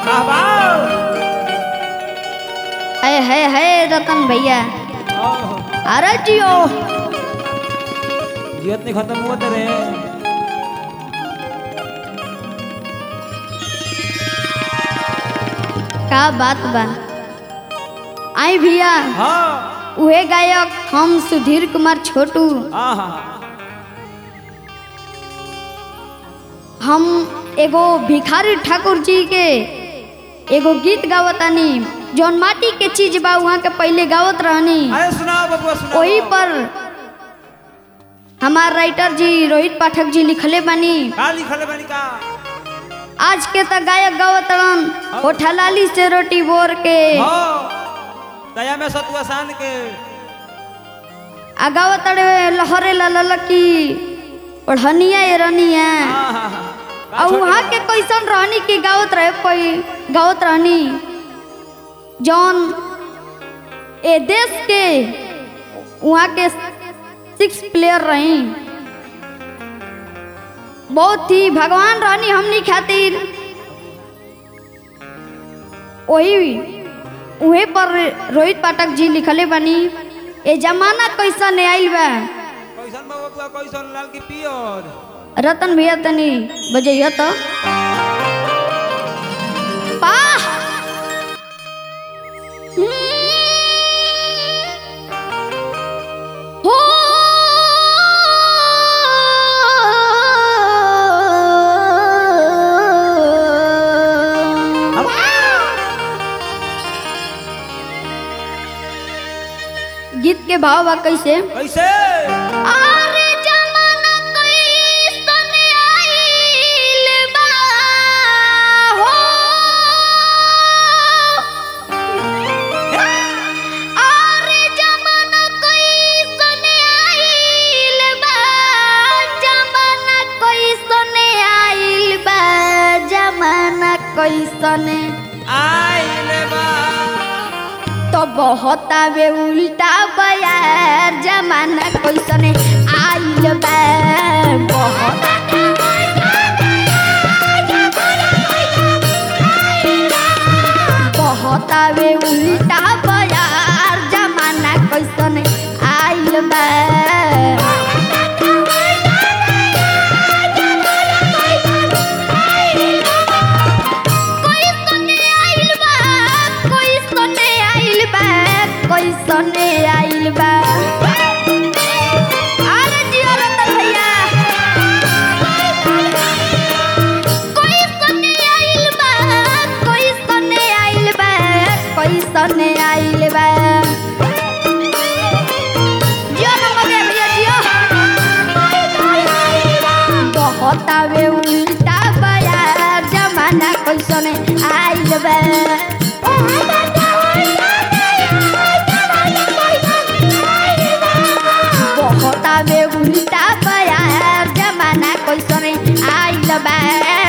है है है रतन भैया अरे जियो जीवत नहीं खत्म हुआ तेरे का बात बा आई भैया हाँ उहे गायक हम सुधीर कुमार छोटू आहा हम एगो भिखारी ठाकुर जी के एगो गीत गावतानी जौन माटी के चीज बा वहाँ के पहले गावत रहनी अरे सुनाओ बबुआ सुनाओ वही पर हमार राइटर जी रोहित पाठक जी लिखले बानी का लिखल बनी का आज के त गायक गावत रहन होठा लाली से रोटी बोर के हाँ दया में सतुआ सान के आ गावत रहे लहरे ललकी ओढ़निया ए रनिया आहा आ वहाँ के कैसन रहनी की गावत रहे कोई गावत रहनी जौन ए देश के वहाँ के सिक्स प्लेयर रही बहुत ही भगवान रहनी हमनी खातिर वही उहे पर रोहित पाठक जी लिखले बनी ए जमाना कैसन आइल बा कैसन बा बबुआ कैसन लाल की पियर रतन भैया तनी बजैया तो पाह हो गीत के भाव बा कैसे कैसे अरे जमाना कैसन आइल बा हो अरे जमाना कैसन आइल बा जमाना कैसन आइल बा जमाना कैसन आइल बा तो बहुत आवे उल्टा बयार जमाना कैसन आइल बा बहुत बहुत आवे उल्टा बयार जमाना कैसन आइल बा कैसन आइल बा कैसन आइल बा कैसन आइल बा अरे जियो रतन भैया कैसन आइल बा कैसन आइल बा कैसन आइल बा जियो नंबर दे भैया जियो बहुत आवे उल्टा बया जमाना कैसन आइल बा बहुत आवे उल्टा बया जमाना कैसन आइल बा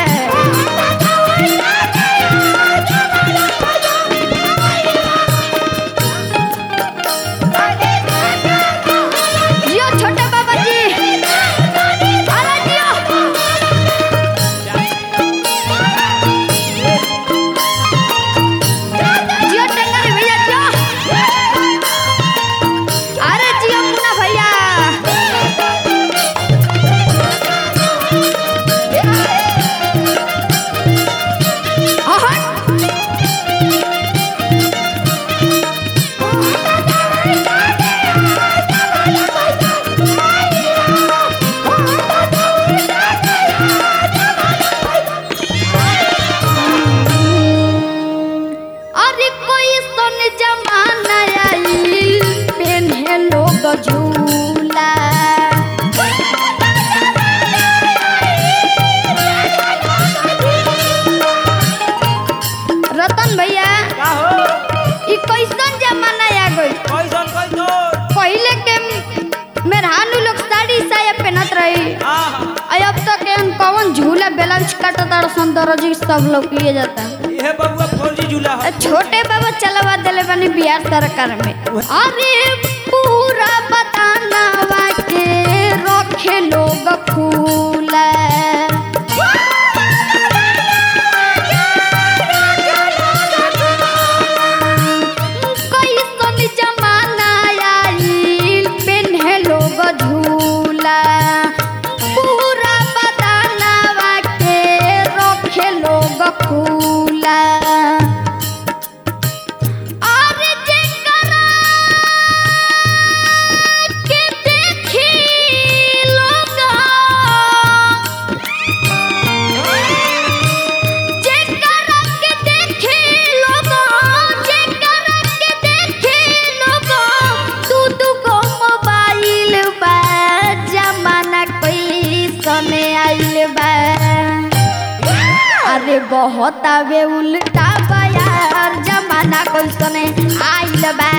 जियो छोटे बाबा जी अरे जियो जियो टेंगर भैया जियो अरे जियो मुन्ना भैया अहट। अरे कोई सन जमाना आइल पेन्हे लोग झूला रतन भैया का हो ई कैसन जमाना आ गइल कैसन कैसन पहिले के मेहरानू लोग साड़ी साया पहनत रही आहा और अब तक एहन कौन झूला ब्लाउज काटता सन दरजी सब लोग लिए जाता ये बबुआ फौजी झूला आ है छोटे बाबा चलवा दिले बनी बिहार सरकार में अरे पूरा बतानावा के रखे लोग फूला अरे बहुत आवे उल्टा बयार जमाना कैसने आइल बा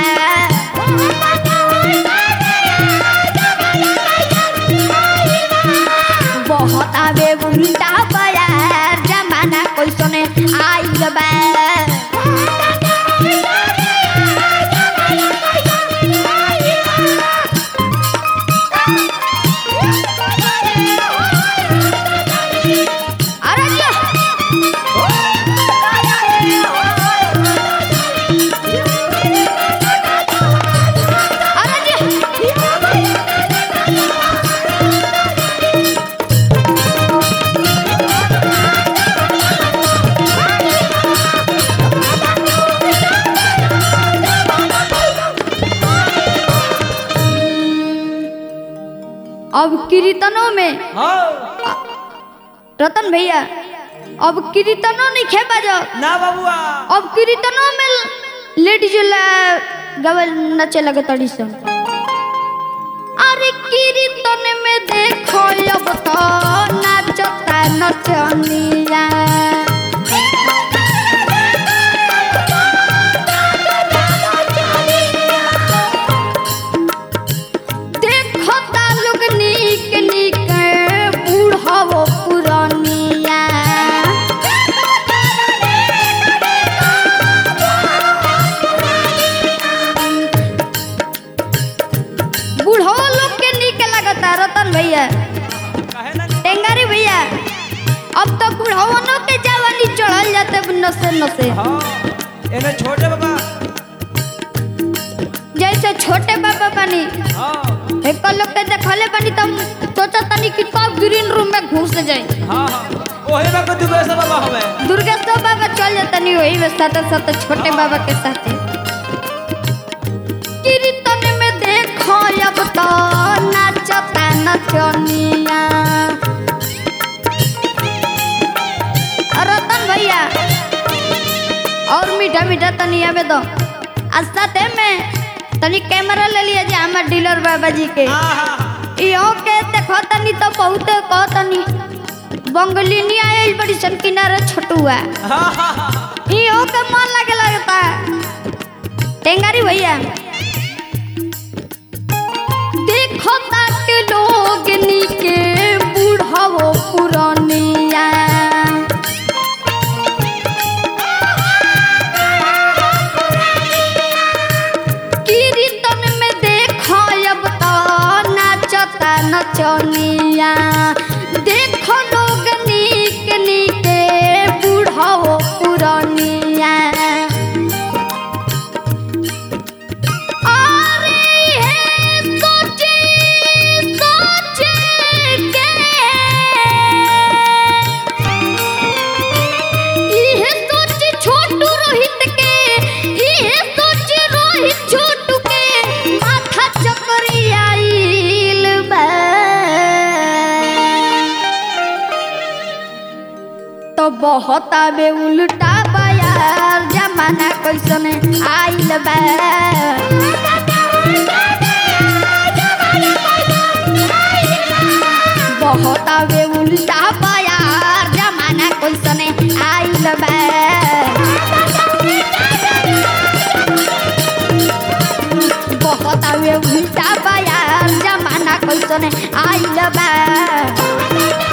बहुत आवे उल्टा बयार जमाना कैसने आइल बा अरे जा अरे जा अब कीर्तनों में हाँ रतन भैया अब कीर्तनों नहीं खे बजो ना बबुआ अब कीर्तनों में लेडीज ला गवल नचे लगे तड़ी सन अरे कीर्तन में देखो अब तो नाचता नचनिया देखो तालुक नीक नीक बूढ़ो पुरानिया बूढ़ो लोग के नीक लगता रतन भैया काहे ना टेंगारी भैया अब तो बुढ़ावनों के जवानी चढ़ल जाते नसे नसे हाँ एने छोटे बाबा जैसे छोटे बाबा बनी हाँ एक लोग के देखले बनी तब सोचा तनी कि कब ग्रीन रूम में घुस जाए हाँ हाँ ओहे बाबा तू वैसा बाबा हवे दुर्गेश्वर बाबा चल जाता नहीं वही में साथ साथ छोटे बाबा के साथ कीर्तन में देखो अब तो नाचता नचनिया रतन भैया और मीठा मीठा तनी आवे दो आ साथे में तनी कैमरा ले लिया जे हमार डीलर बाबा जी के हाँ हाँ हाँ इहो के देखो तनी तो बहुते कह तनी बंगलिनी आयल बड़ी सन किनारे छोटुआ हाँ हाँ हाँ इहो के मन लगे लगता टेंगारी भैया देखो ताके लोग नीके बूढ़ावो पुरानिया कीर्तन में देखो अब तो नाचता नचनिया देखो लोग नीक नीके बूढ़ावो पुरानिया अरे हे सोचे सोचे के इहे सोच छोटू रोहित के इहे सोच रोहित छोटू के माथा चकरी आइल बा तो बहुत आवे उल्टा बयार जमाना कैसन आइल बा बहुत आवे उल्टा बयार जमाना कैसन आइल बा बहुत आवे उल्टा बयार जमाना कैसन आइल बा